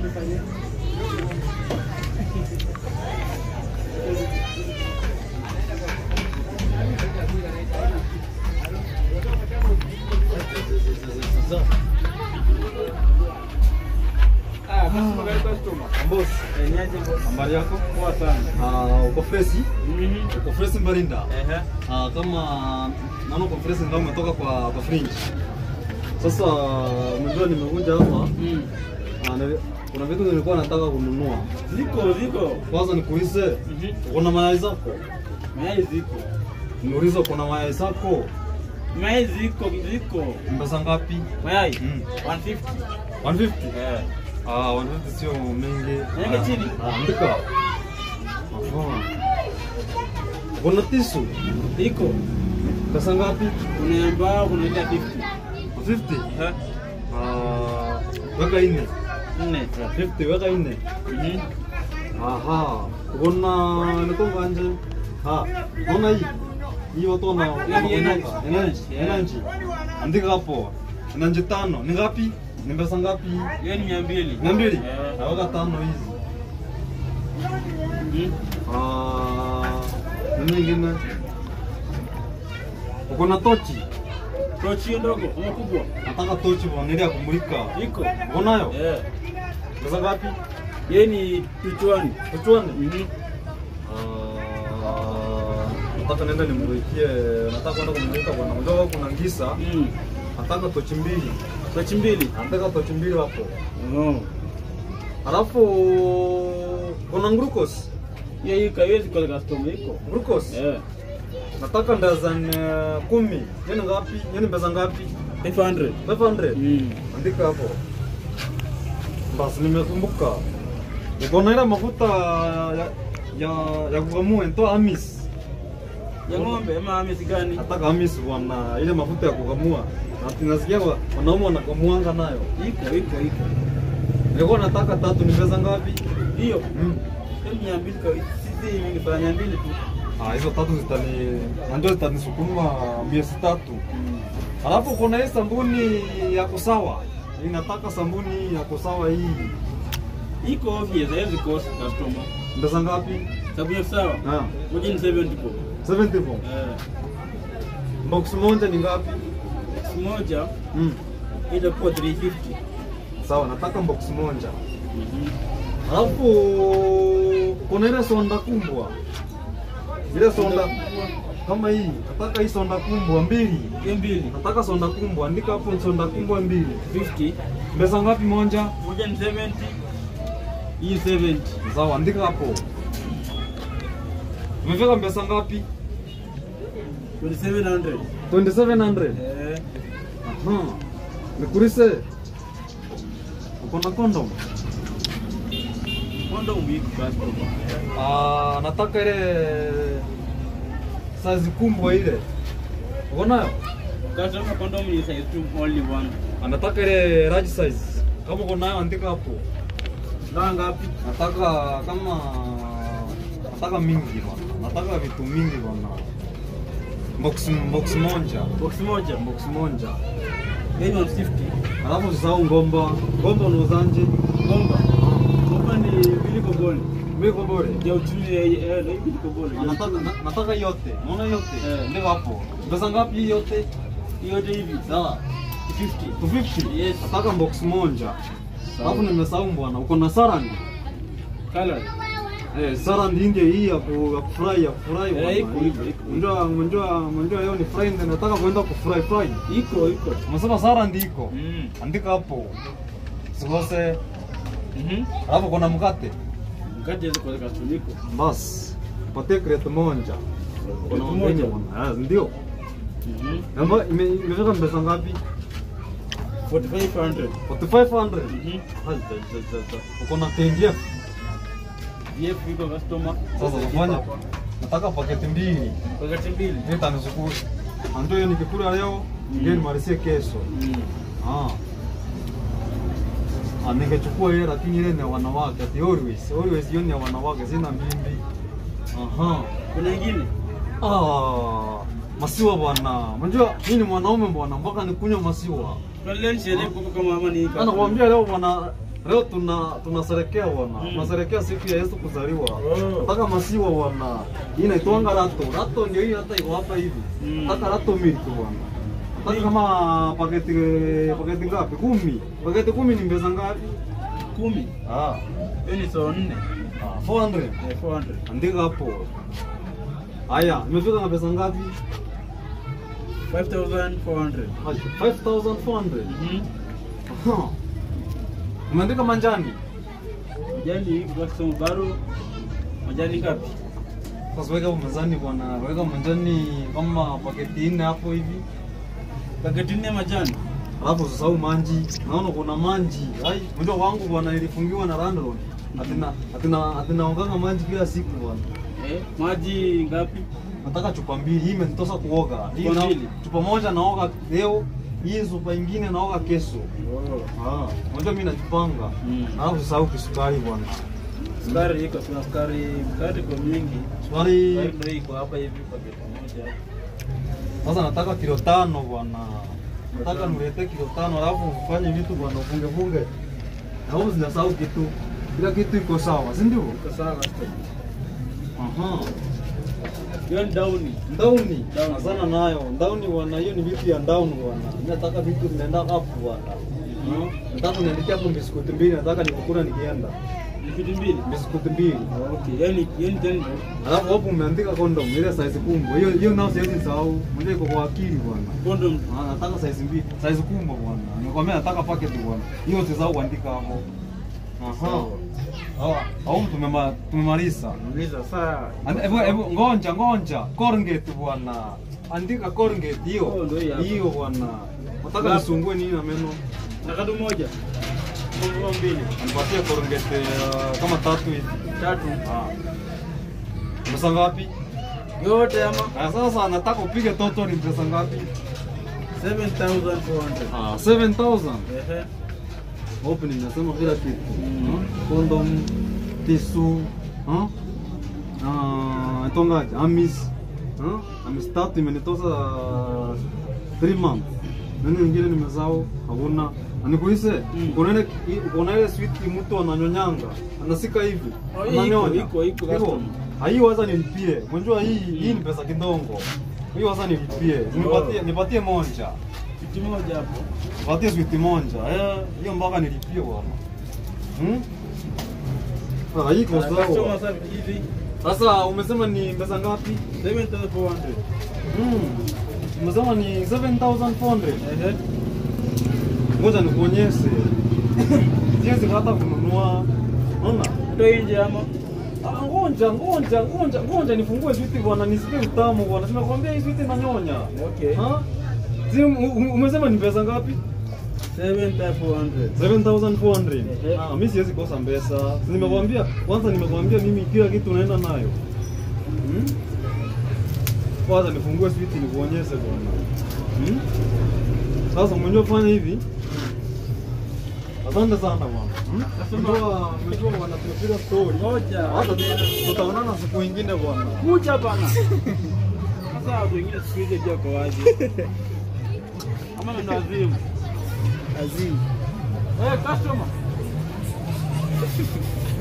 Boss, habari yako? Poa sana. Ah, uko freshi? Mhm. Uko freshi Mbarinda? Ehe. Ah, kama naona uko freshi ndio umetoka kwa kwa fringe. Sasa unajua nimekuja hapa Mm. ah, na- kuna vitu nilikuwa nataka kununua. Ziko ziko. Kwanza nikuulize, Mhm. uko na mayai zako? Mayai ziko. Niulize uko na mayai zako? Mayai ziko ziko. Pesa ngapi? Mayai Mm. 150. 150. Eh. Ah, 150 sio mengi. Mengi Ah, chini. Ah, andika. Aha. Uko na tisu? Iko. Pesa ngapi? Kuna ambao kuna ile 50. 50. Eh. Ah, weka nne. Nne. 50 weka nne. Mhm. Aha. Kuna nikonga nje. Ah, naona hii. Hii watu wana Hiyo ni energy. energy. Yeah. Energy. Andika hapo. Energy tano. Ni ngapi? Ni pesa ngapi? Hiyo ni 200. Mia mbili. Eh. Aweka tano hizi. Mhm. Ah, nini nyingine? Uko na tochi? Tochi hiyo ndogo ama kubwa? Nataka tochi bwana ili ya kumulika. Iko. Uko nayo? Eh. Pesa ngapi? Hiyo ni tuchwani. Tuchwane. Mhm. Ah, nataka nenda nimulikie, nataka kwenda kumulika bwana. Unajua kuna ngisa, Mm. nataka tochi mbili. Tochi mbili. Nataka tochi mbili hapo. Oh. Alafu kuna glucose. Hiyo iko haiwezi kwa customer iko. Glucose. Eh. Nataka ndazan uh, kumi. Yeni ngapi? Yeni pesa ngapi? 500. 500. Mm. Andika hapo. Basi nimekumbuka. Uko na ile mafuta ya ya, ya kukamua ntoa amis. Ya ng'ombe ama amesi gani? Nataka amis bwana, ile mafuta ya kukamua. Na tunasikia wa- wanaume wanakamuanga nayo. Iko iko iko. Nilikuwa nataka tatu, ni pesa ngapi? Hiyo. Mm. Hiyo mia mbili kwa sisi ni kwa mia mbili tu. Ah, hizo tatu zitani ndio zitanisukuma miezi tatu. Alafu kuna hii sabuni ya kusawa. Ninataka sabuni ya kusawa hii. Iko obvious haiwezi kosa customer. Pesa ngapi? Sababu ya sawa. Ah, Moja ni 70 kwa. 74. Eh. Box moja ni ngapi? Box moja Mm. itakuwa 350. Sawa, nataka box moja. Mhm. Alafu kuna ile sonda kumbwa. Ile sonda kama hii, nataka hii sonda kumbwa mbili. Hiyo mbili. Nataka sonda kumbwa, andika hapo sonda kumbwa mbili. 50. Pesa ngapi moja? Moja ni 70. Hii 70. Sawa, andika hapo. Umefika pesa ngapi? 2700. 2700. Eh. Aha. Nikurise. Uko na condom? Kondo umbiki customer. Ah, nataka ile size kumbwa ile. Uko nayo? Customer condom ni size two only one. Anataka ile large size. Kama uko nayo andika hapo. Na ngapi? Nataka kama nataka mingi bwana. Nataka vitu mingi bwana. Box box moja. Box moja. Box moja. Hiyo ni 150. Alafu usisahau ngomba. Ngomba unauzanje? Gomba. Gomba ni mbili kobole. Miko bore. Ya uchumi ya eh na mbili kobole. Nataka na- nataka yote. Unaona yote? Eh. Ndio hapo. Pesa ngapi hii yote? Hiyo yote hivi. Sawa. 50. 250. Yes. Nataka box moja. Sawa. Alafu nimesahau bwana. Uko na sarandi? Color. Eh, sarandi ndio hii ya ku- ya kufurahi ya kufurahi. Eh, bwana. iko, iko, iko. Unajua unajua unajua leo ni Friday nataka kwenda kufurahi furahi. Iko iko. Umesema sarandi iko. Mm. Andika hapo. Sikose. Mhm. Alafu kuna mkate. Mkate hizo kwa customer iko. Bas. Patie crate moja. Crate Kuna moja? bwana. Ah, Ndio. Mhm. Namba ime- imefika pesa ngapi? 4500. 4500. Mhm. Hai, ja, ja, ja, ja. Uko na KDF. VF iko customer. Sasa ufanya nataka paketi mbili. Paketi mbili. Nitanishukuru. Ndio hiyo nikikula leo, Mm. ndio nimalizie kesho. Mm. Ah. Ah, ningechukua ile lakini ile ni ya wanawake. Ati always, always hiyo ni ya wanawake, sina mbimbi. Aha. Kuna ingine? Ah, masiwa bwana. Unajua mimi ni mwanaume bwana, mpaka nikunywa masiwa. Kwa leo sherehe kwa kama mama ni Anakuambia leo bwana leo tuna tunasherekea bwana, Mm. tunasherekea siku ya Yesu kuzaliwa. Oh. Nataka masiwa bwana, hii inaitwanga rato. Rato ndio hii hata iko hapa hivi. Mm. Nataka rato milk bwana. Nataka kama paketi paketi ngapi? Kumi. Paketi kumi ni pesa ngapi? Kumi. Ah, Hiyo ni so nne. ah 400. Eh, 400. Andika hapo. Haya, imefika na pesa ngapi? 5400. 5400. Mhm. Aha. Umeandika manjani? Majani kwa somo baro. Majani ngapi? Sasa weka hapo mezani bwana, weka manjani kama paketi nne hapo hivi. Paketi nne majani. Alafu usisahau manji. Naona kuna manji. Ai, mdo wangu bwana ilifungiwa na landlord. Atina atina atina onganga manji kila siku bwana. Eh, maji ngapi? Nataka chupa mbili. Hii imenitosha kuoga. Hii Chupa na, mbili? chupa moja naoga leo, hii chupa ingine naoga kesho. Oh. Ah, unajua mimi najipanga. Mm. Alafu usisahau kisukari bwana. Sukari iko kuna sukari, sukari kwa mingi. Sukari Sukari ndio iko hapa hivi paketi moja. Sasa nataka kilo tano bwana. Nataka nilete kilo tano alafu ufanye vitu bwana ufunge funge. Na wewe zinasahau kitu. Kila kitu iko sawa, si ndio? Iko sawa basta. Aha. Hiyo ni dauni. Ndauni. Ndauni. Sana nayo. Ndauni bwana, hiyo ni vitu ya ndauni bwana. Mimi nataka vitu vinaenda hapo bwana. Mhm. Nataka niandikia hapo biskuti mbili, nataka nikukula nikienda. Ni vitu mbili. Biskuti mbili. Okay, yani yani tena Alafu hapo umeandika condom ile size kubwa. Hiyo hiyo nao siwezi sahau. Mwenyewe iko kwa akili bwana. condom. Ah, nataka size mbili, size kubwa bwana. Nimekwambia nataka packet bwana. Hiyo usisahau kuandika hapo. Aha. Hawa, au tumema tumemaliza. Uliza saa. Ande- Hebu hebu ngonja ngonja. Colgate bwana. Andika Colgate Oh, hiyo. ndio hii hapa. Hiyo bwana. Nataka Ngapi? nisungue nini na meno? Na kadu moja. Kwa mbili. Anipatie Colgate uh, kama tatu hivi. Tatu. Ah. Pesa ngapi? Yote ama Ah, sasa nataka upige total ni pesa ngapi? 7400. Ah, 7000. Ehe. Open inasema kila kitu. Mm. Hmm? Condom, tisu, huh? Ah, itongaje? Amis. Huh? Amis tatu imenitosa 3 months. Nani nyingine nimezao? Hakuna. Anikuise, Mm. kuna ile kuna ile sweet mtu ananyonyanga. Anasika hivi. Oh, iko, Ananyonya. iko, iko, custom. Ah, hii waza nilipie. Unajua hii hii ni pesa kidogo. Hii waza nilipie. Nipatie nipatie moja. Kitu moja hapo. Patie switi moja. Eh, hiyo mpaka nilipie bwana. Hmm? Ah, hii iko Ah, customer sawa. sasa hivi Sasa umesema ni pesa ngapi? 7400. Hmm. Umesema ni 7400. Ehe. Ngoja nikuonyeshe. Siwezi hata kununua. Unaona? Ndio nje ama Ah, Ngonja, ngonja, ngonja, ngonja nifungue switi bwana, nisikie utamu bwana. Simekwambia hii switi inanyonya. Okay. Ha? Si um- um- umesema ni pesa ngapi? 7400. 7400. Ehe. Ah, mimi siwezi kosa pesa. Si nimekwambia, kwanza nimekwambia mimi kila kitu naenda nayo. Hmm? Kwanza nifungue switi nikuonyeshe bwana. Hmm? Sasa mwenyewe fanya hivi. Asante sana bwana. Hmm? Unajua, unajua bwana tumepiga story. Ngoja. Hata tutaonana siku nyingine bwana. Kuja bana. Sasa watu wengine siku hizi pia kwa wazi. Ama ndo azimu. Azimu. Eh, customer.